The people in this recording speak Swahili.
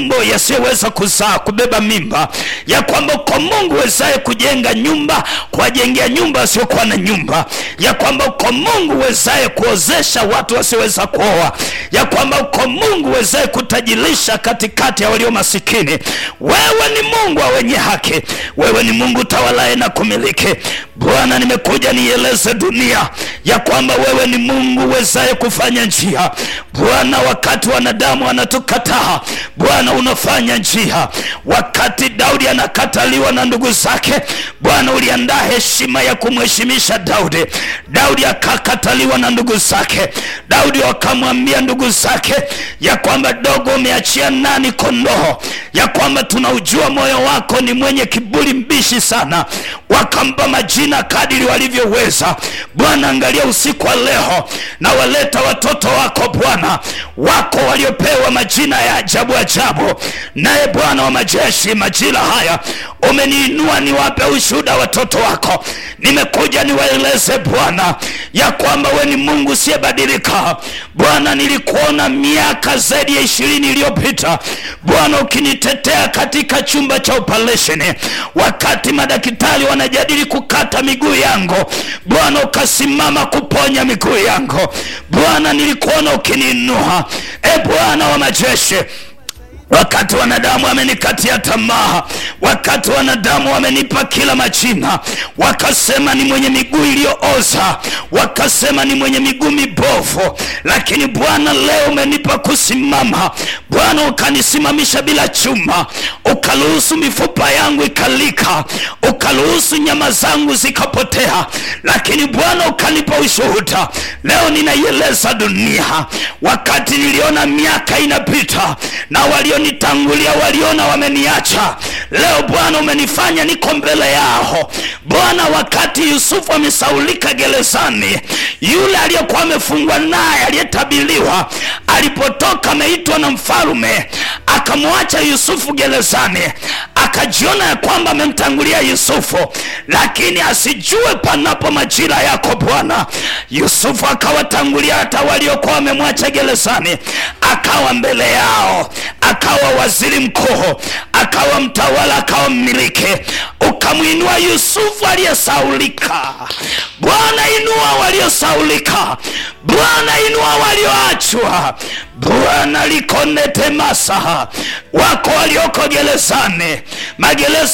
matumbo yasiyoweza kuzaa kubeba mimba, ya kwamba uko Mungu wezaye kujenga nyumba, kuwajengea nyumba wasiokuwa na nyumba, ya kwamba uko Mungu wezaye kuozesha watu wasioweza kuoa, ya kwamba uko Mungu wezaye kutajirisha katikati ya walio masikini. Wewe ni Mungu wa wenye haki, wewe ni Mungu tawalaye na kumiliki. Bwana, nimekuja nieleze dunia ya kwamba wewe ni Mungu wezaye kufanya njia. Bwana, wakati wanadamu wanatukataa, Bwana unafanya njia. Wakati Daudi anakataliwa na ndugu zake, Bwana uliandaa heshima ya kumheshimisha Daudi. Daudi akakataliwa na ndugu zake, Daudi wakamwambia ndugu zake ya kwamba dogo, umeachia nani kondoo? Ya kwamba tunaujua moyo wako ni mwenye kiburi mbishi sana. Wakampa majina kadiri walivyoweza. Bwana, angalia usiku wa leo na waleta watoto wako Bwana, wako waliopewa majina ya ajabu ajabu. Naye Bwana wa majeshi, majira haya umeniinua niwape ushuhuda watoto wako. Nimekuja niwaeleze Bwana ya kwamba we ni Mungu usiyebadilika. Bwana, nilikuona miaka zaidi ya ishirini iliyopita Bwana ukinitetea katika chumba cha operesheni, wakati madaktari wanajadili kukata miguu yangu, Bwana ukasimama kuponya miguu yangu. Bwana, nilikuona ukiniinua. E Bwana wa majeshi wakati wanadamu wamenikatia tamaa, wakati wanadamu wamenipa kila majina, wakasema ni mwenye miguu iliyooza, wakasema ni mwenye miguu mibovu, lakini Bwana leo umenipa kusimama. Bwana ukanisimamisha bila chuma, ukaruhusu mifupa yangu ikalika, ukaruhusu nyama zangu zikapotea, lakini Bwana ukanipa ushuhuda. Leo ninaieleza dunia, wakati niliona miaka inapita na walio nitangulia waliona wameniacha. Leo Bwana umenifanya niko mbele yao. Bwana, wakati Yusufu amesaulika gerezani, yule aliyekuwa amefungwa naye aliyetabiliwa, alipotoka ameitwa na mfalume, akamwacha Yusufu gerezani, akajiona ya kwamba amemtangulia Yusufu, lakini asijue panapo majira yako Bwana. Yusufu akawatangulia hata waliokuwa wamemwacha gerezani, akawa mbele yao, akawa waziri mkuu, akawa mtawala, akawa mmiliki. Ukamwinua Yusufu aliyesaulika. Bwana, inua waliosaulika. Bwana, inua walioachwa. Bwana, likonete masaha wako walioko gerezani, magereza